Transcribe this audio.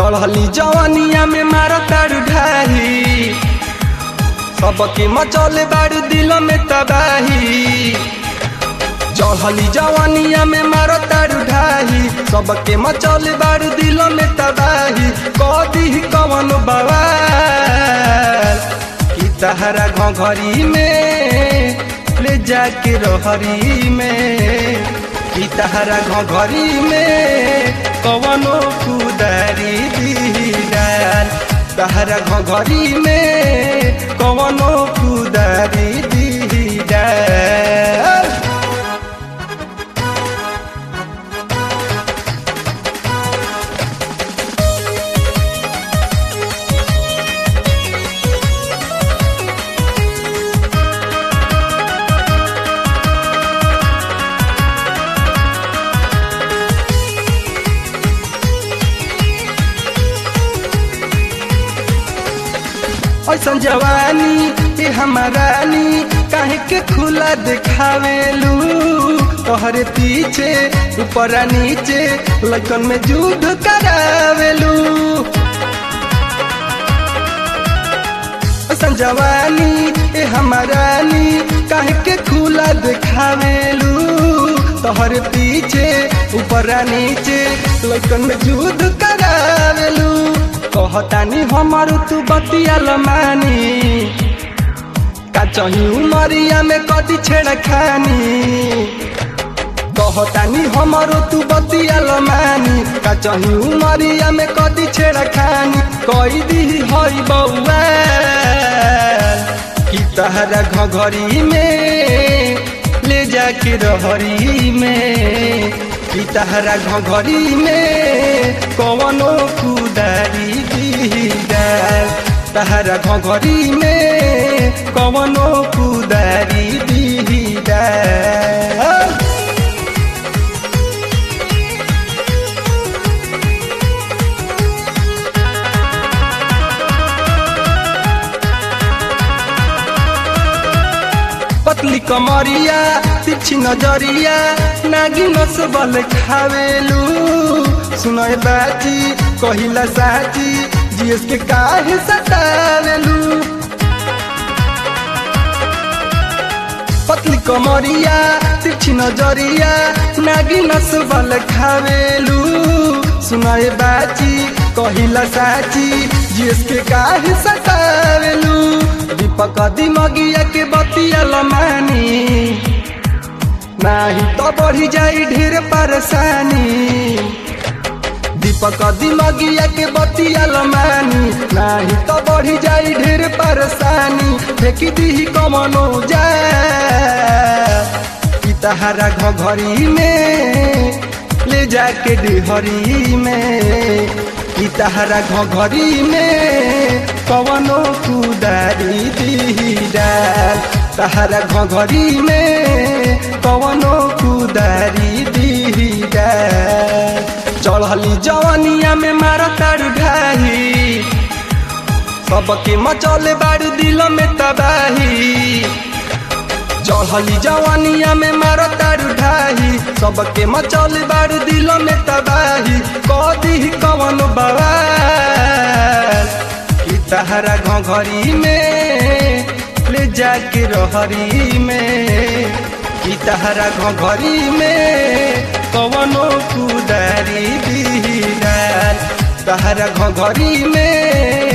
चढ़ली जवानिया में मारा तारू ढाही सबके मचौले बारू दिल में तबाही चढ़ली जवानिया में मारा तारू ढाही सबके मचौले बारू दिल में तबाही कदी कवन बवाल कि तहरा घरी में ले जाके रहरी में कि तहरा घरी में कवनो कुदारी दीदार तहरा घरी में कवनो कुदारी दीदार ऐसन जवानी ये हमारानी काहे के खुला दिखावेलू तोहरे पीछे ऊपर नीचे लगन में युद्ध करावेलू ऐसन जवानी ये हमारानी काहे के खुला दिखावेलू तोहरे पीछे ऊपर नीचे लगन में युद्ध करावेलू कहतानी हमार तू बतिया मानी का चही उमरिया में कदी छेड़ खानी कहतानी हमार तू बतिया मानी का चही उमरिया में कदी छेड़ खानी कई दी हई बउआ कि तहरा घघरी में ले जाके रहरी में कि तहरा घघरी में कवनो कुदारी दीदार तहरा घघरी में कवनो कुदारी दीदार पतली कमरिया तिरछी नजरिया नागी नसबल खावेलू सुनय बाची कहिला साची जीएस के काहे सतावेलू पतली कमरिया तिरछी नजरिया नागी नसबल खावेलू सुनय बाची कहिला साची जीएस के काहे सतावेलू दीपक दिमगिया के बतिया लमानी नाही तो बढ़ी जाई ढेर परेशानी दीपक दिमगिया के बतिया लमानी नाही तो बढ़ी जाई ढेर परेशानी फेंकी दी कमनो जा तहरा घघरी में ले जाके डिहरी में तहरा घघरी में कवनो कुदारी दीदार तहरा घघरी में कवनो कुदारी दीदार चढ़ली जवानिया में मारा तारू ढाही सबके मचौले बारू दिल में तबाही चढ़ली जवानिया में मारा तारू ढाही सबके मचौले बारू दिल में तबाही कदी कवन बवाल तहरा घघरी में ले जाके रहरी में कि तहरा घघरी में कवनो कुदारी दीदार तहरा घघरी में